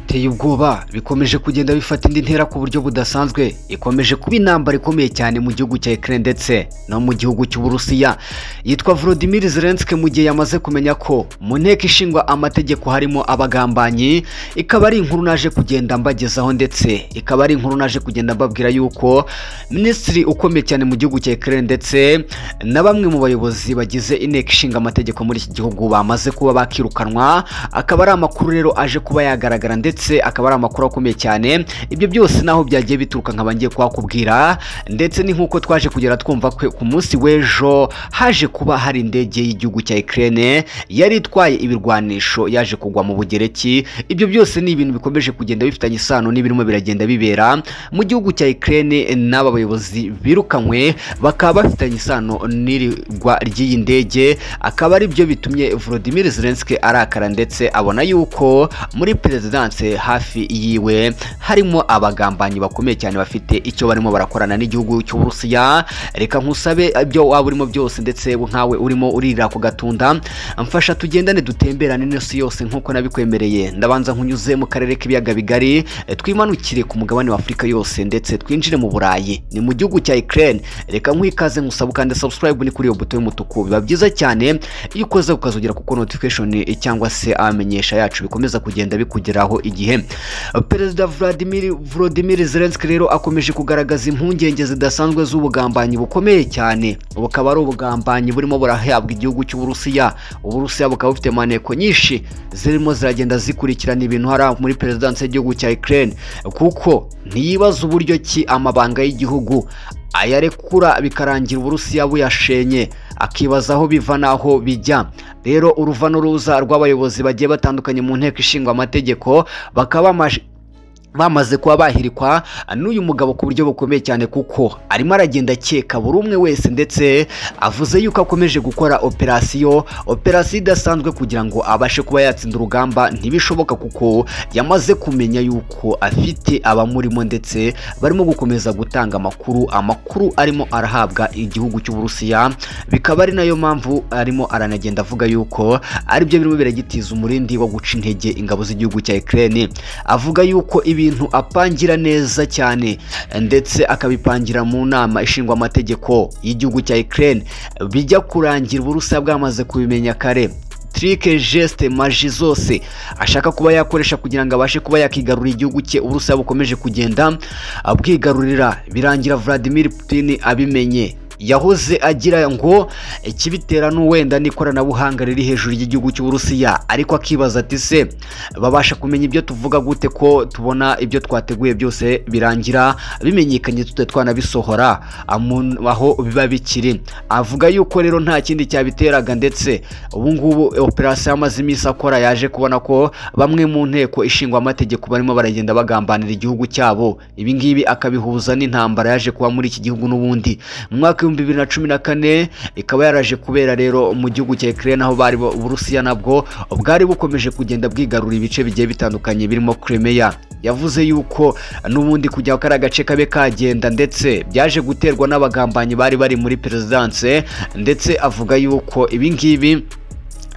biteye ubwoba bikomeje kugenda bifata indi ntera ku buryo budasanzwe ikomeje kuba intambara ikomeye cyane mu gihugu cya Ukraine ndetse no mu gihugu cy'Uburusiya yitwa Volodymyr Zelensky mu gihe yamaze kumenya ko mu nteko ishingwa amategeko harimo abagambanyi ikaba ari inkuru naje kugenda mbagezaho ndetse ikaba ari inkuru naje kugenda mbabwira yuko minisitiri ukomeye cyane mu gihugu cya Ukraine ndetse na bamwe mu bayobozi bagize inteko ishinga amategeko muri iki gihugu bamaze kuba bakirukanwa akaba ari amakuru rero aje kuba yagaragara ndetse akaba ari amakuru akomeye cyane ibyo byose naho byagiye bituruka nkaba ngiye kuhakubwira ndetse ni nk'uko twaje kugera twumva ko ku munsi w'ejo haje kuba hari indege y'igihugu cya Ukraine yari itwaye ibirwanisho yaje kugwa mu Bugereki ibyo byose ni ibintu bikomeje kugenda bifitanye isano n'ibirimo biragenda bibera mu gihugu cya Ukraine n'aba bayobozi birukanywe bakaba bafitanye isano n'irigwa ry'iyi ndege akaba ari byo bitumye Volodymyr Zelensky arakara ndetse abona yuko muri perezidanse hafi yiwe harimo abagambanyi bakomeye cyane bafite icyo barimo barakorana n'igihugu cy'Uburusiya reka nkusabe ibyo waba urimo byose ndetse nkawe urimo uririra ku gatunda mfasha tugendane dutemberane n'isi yose nk'uko nabikwemereye ndabanza nkunyuze mu karere k'ibiyaga bigari eh, twimanukire ku mugabane wa Afurika yose ndetse twinjire mu Burayi ni mu gihugu cya Ukraine reka nk'ikaze nkusaba kandi subscribe ni kuri iyo buto y'umutuku biba byiza cyane iyo ukoze ukazogera kuko notification eh, cyangwa se amenyesha yacu bikomeza kugenda bikugeraho igihe Perezida Vladimir Volodymyr Zelensky rero akomeje kugaragaza impungenge zidasanzwe z'ubugambanyi bukomeye cyane bukaba ari ubugambanyi burimo burahabwa igihugu cy'Uburusiya Uburusiya bukaba bufite maneko nyinshi zirimo ziragenda zikurikirana ibintu hari aho muri perezidansi y'igihugu cya Ukraine kuko ntiyibaza uburyo ki amabanga y'igihugu ayarekura bikarangira Uburusiya buyashenye akibaza aho biva n'aho bijya rero uruva n'uruza rw'abayobozi bagiye batandukanye mu nteko ishinga amategeko bakaba bamaje- bamaze kuba bahirikwa n'uyu mugabo ku buryo bukomeye cyane kuko arimo aragenda akeka buri umwe wese ndetse avuze yuko akomeje gukora operasiyo operasiyo idasanzwe kugira ngo abashe kuba yatsinda urugamba ntibishoboka kuko yamaze kumenya yuko afite abamurimo ndetse barimo gukomeza gutanga amakuru amakuru arimo arahabwa igihugu cy'Uburusiya bikaba ari nayo mpamvu arimo aranagenda avuga yuko aribyo birimo biragitiza umurindi wo guca intege ingabo z'igihugu cya Ukraine avuga yuko ibintu apangira neza cyane ndetse akabipangira mu nama ishingwa amategeko y'igihugu cya Ukraine bijya kurangira Uburusiya bwamaze kubimenya kare trike geste maji zose ashaka kuba yakoresha kugira ngo abashe kuba yakigarurira igihugu cye Uburusiya bukomeje kugenda abwigarurira birangira Vladimir Putin abimenye yahoze agira ngo ikibitera n'uwenda n'ikoranabuhanga riri hejuru ry'igihugu cy'Uburusiya ariko akibaza ati se babasha kumenya ibyo tuvuga gute ko tubona ibyo twateguye byose birangira bimenyekanye tute twanabisohora amu- aho biba bikiri avuga yuko rero nta kindi cyabiteraga ndetse ubu ngubu operasiyo yamaze iminsi akora yaje kubona ko bamwe mu nteko ishingwa amategeko barimo baragenda bagambanira igihugu cyabo ibi ngibi akabihuza n'intambara yaje kuba muri iki gihugu n'ubundi mu mwaka w'ibihumbi bibiri na cumi na kane ikaba yaraje kubera rero mu gihugu cya Ukraine aho bari bo- Uburusiya nabwo bwari bukomeje kugenda bwigarura ibice bigiye bitandukanye birimo Crimea yavuze yuko n'ubundi kujya kari agace kabe kagenda ndetse byaje guterwa n'abagambanyi bari bari muri perezidanse ndetse avuga yuko ibi ngibi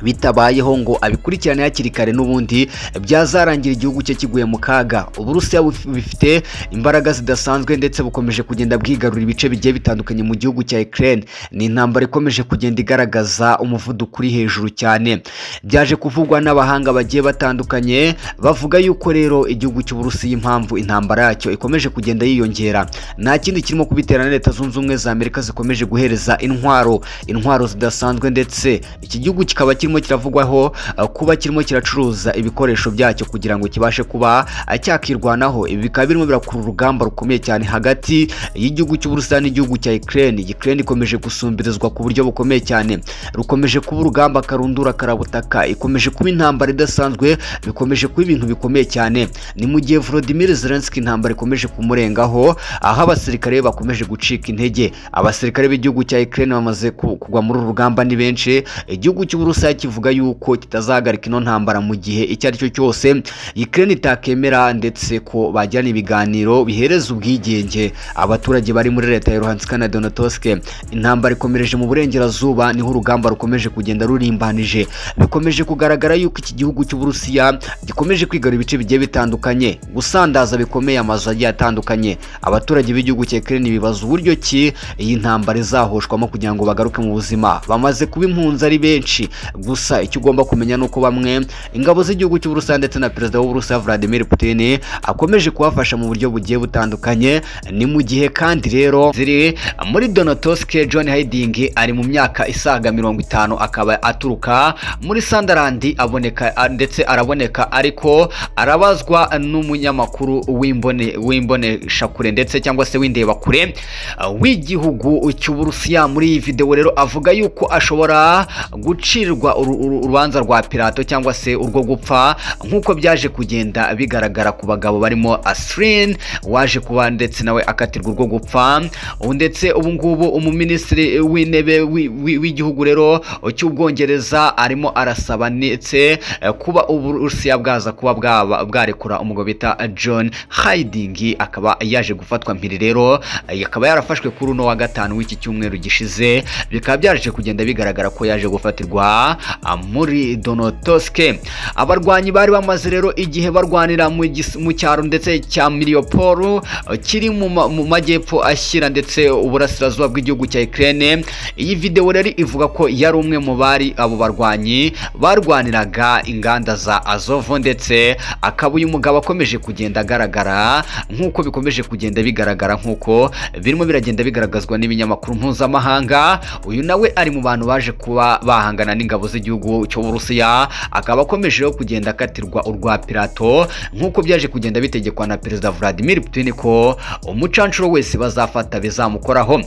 bitabayeho ngo abikurikirane hakiri kare n'ubundi byazarangira igihugu cye kiguye mu kaga uburusiya buf- bifite imbaraga zidasanzwe ndetse bukomeje kugenda bwigarurira ibice bigiye bitandukanye mu gihugu cya Ukraine ni intambara ikomeje kugenda igaragaza umuvuduko uri hejuru cyane byaje kuvugwa n'abahanga bagiye batandukanye bavuga yuko rero igihugu cy'uburusiya impamvu intambara yacyo ikomeje kugenda yiyongera nta kindi kirimo kubiterana leta zunze ubumwe za Amerika zikomeje guhereza intwaro intwaro zidasanzwe ndetse iki gihugu kikaba kirimo kiravugwaho uh, kuba kirimo kiracuruza ibikoresho byacyo kugira ngo kibashe kuba uh, cyakirwanaho ibi bikaba birimo birakurura urugamba rukomeye cyane hagati y'igihugu cy'Uburusiya n'igihugu cya Ukraine Ukraine ikomeje gusumbirizwa ku buryo bukomeye cyane rukomeje kuba urugamba karundura karabutaka ikomeje kuba intambara idasanzwe bikomeje kuba ibintu bikomeye cyane ni mu gihe Volodymyr Zelensky intambara ikomeje kumurengaho aho abasirikare be bakomeje gucika intege abasirikare b'igihugu cya Ukraine bamaze ku- kugwa muri uru rugamba ni benshi igihugu cy'Uburusiya kivuga yuko kitazahagarika ino ntambara mu gihe icyo ari cyo cyose Ukraine itakemera ndetse ko bagirana ibiganiro bihereza ubwigenge abaturage bari muri leta ya Luhansk na Donetsk intambara ikomereje mu burengerazuba niho urugamba rukomeje kugenda rurimbanije bikomeje kugaragara yuko iki gihugu cy'Uburusiya gikomeje kwigarura ibice bigiye bitandukanye gusandaza bikomeye amazu agiye atandukanye abaturage b'igihugu cya Ukraine bibaza uburyo ki iyi ntambara izahoshwamo kugira ngo bagaruke mu buzima bamaze kuba impunzi ari benshi gusa icyo ugomba kumenya ni uko bamwe ingabo z'igihugu cy'Uburusiya ndetse na perezida w'Uburusiya Vladimir Putin akomeje kubafasha mu buryo bugiye butandukanye ni mu gihe kandi rero ziri muri Donetsk John Hiding ari mu myaka isaga mirongo itanu akaba aturuka muri Sunderland aboneka a- ndetse araboneka ariko arabazwa n'umunyamakuru w'imbone w'imboneshakure ndetse cyangwa se w'indebakure uh, w'igihugu cy'Uburusiya muri iyi video rero avuga yuko ashobora gucirwa uru- uru- urubanza rwa Pilato cyangwa se urwo gupfa nk'uko byaje kugenda bigaragara ku bagabo barimo Asrin waje kuba ndetse nawe akatirwa urwo gupfa ubu ndetse ubu ngubu umuminisitiri w'intebe wi- wi- w'igihugu rero cy'ubwongereza arimo arasaba ndetse eh, kuba uburusiya bwaza kuba bwaba- bwarekura umugabo bita john hayidingi akaba yaje gufatwa mpiri rero eh, akaba yarafashwe kuri uno wa gatanu w'iki cyumweru gishize bikaba byaje kugenda bigaragara ko yaje gufatirwa ah, muri donotoske abarwanyi bari bamaze rero igihe barwanira mu gis- mu cyaro ndetse cya miliyoporo kiri mu ma- mu majyepfo ashyira ndetse uburasirazuba bw'igihugu cya Ukraine iyi video rero ivuga ko yari umwe mu bari abo barwanyi barwaniraga inganda za Azov ndetse akaba uyu mugabo akomeje kugenda agaragara nk'uko bikomeje kugenda bigaragara nk'uko birimo biragenda bigaragazwa n'ibinyamakuru mpuzamahanga uyu nawe ari mu bantu baje kuba bahangana n'ingabo z'igihugu cy'Uburusiya akaba akomeje rero kugenda akatirwa urwa Pilato nk'uko byaje kugenda bitegekwa na Perezida Vladimir Putin ko umucancuro wese bazafata bizamukoraho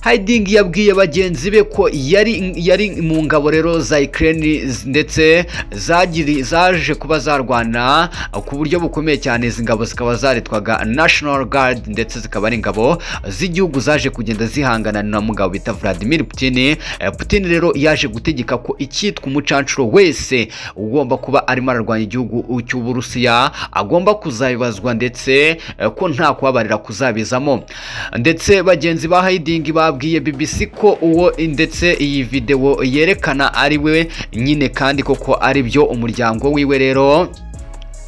Hiding yabwiye bagenzi be ko yari yari mu ngabo rero za Ukraine z- ndetse zagiri zaje kuba zarwana ku buryo bukomeye cyane izi ngabo zikaba zaritwaga National Guard ndetse zikaba ari ingabo z'igihugu zaje kugenda zihangana na mugabo bita Vladimir Putin Eh, Putin rero yaje gutegeka ko icyitwa umucancuro wese ugomba kuba arimo ararwanya igihugu cy'Uburusiya agomba kuzabibazwa ndetse eh, ko nta kubabarira kuzabizamo ndetse bagenzi ba Hiding babwiye BBC ko uwo ndetse iyi video yerekana ari we nyine kandi koko ari byo umuryango wiwe rero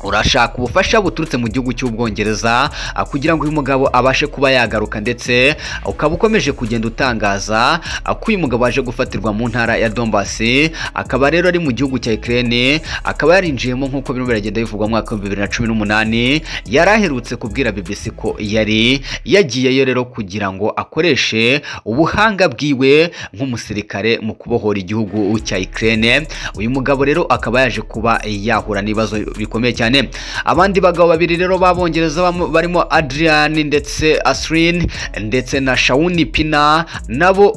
urashaka ubufasha buturutse mu gihugu cy'ubwongereza ah, kugira ngo uyu mugabo abashe kuba yagaruka ndetse ukaba ukomeje kugenda utangaza ah, ko uyu mugabo aje gufatirwa mu ntara ya Donbasi akaba rero ari mu gihugu cya Ukraine akaba yarinjiyemo nk'uko birimo biragenda bivugwa mu mwaka wa 2018 yari aherutse kubwira BBC ko yari yagiyeyo rero kugira ngo akoreshe ubuhanga bwiwe nk'umusirikare mu kubohora igihugu cya Ukraine uyu mugabo rero akaba yaje kuba yahura n'ibibazo bikomeye cyane abandi bagabo babiri rero babongereza bamo- barimo Adrian ndetse Asrin ndetse na Shauni Pina nabo